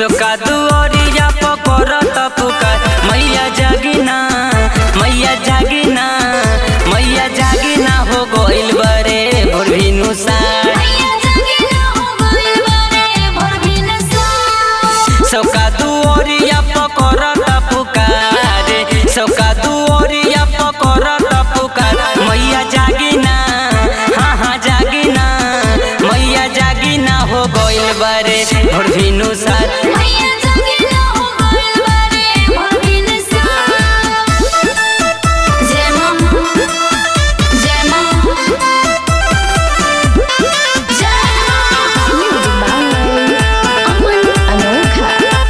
सोका दुआरिया पकड़त पुकार मैया जागिना मैया जागिना मैया जागिना हो गइल बरे भोर भिनु सार मैया जागिना हो गइल बारे भोर भिनसार सौका दुआरिया पकड़त पुकार सौका दुआरिया पकड़त पुकार मैया जागिना हाँ हाँ जागिना मैया जागिना हो गइल बरे भोर भिनु सार मैया जागिना हो गइल बारे भोर भिनसार जय मां जय मां जय मां अमन अनोखा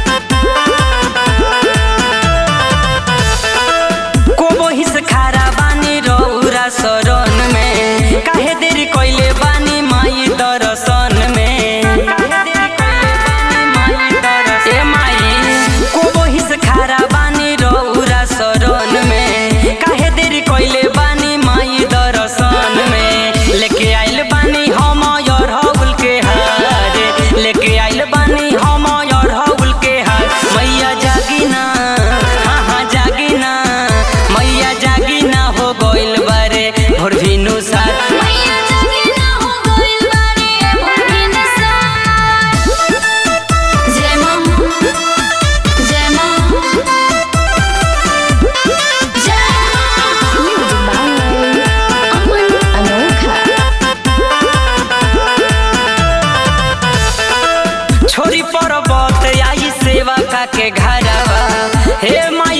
कोबो हिस खारा बानी रौरा शरण में काहे देरी कइले बानी माई दर्शन में काहे देरी कइले बानी माई दर्शन ए माई कोबो हिस खारा बानी रौरा शरण में काहे देरी कइले बानी माई दर्शन में लेके आइल बानी हम और हौल के हार लेके आइल बानी हम और हौल के हार मैया जागिना हाँ हाँ जागिना मैया जागिना हो गइल बारे भोर भिनु सार मैया जागिना हो गइल बारे भोर भिनसार जय मां जय मां जय मां अमन अनोखा छोरी पर्वत आई सेवा का के घरवा हे माई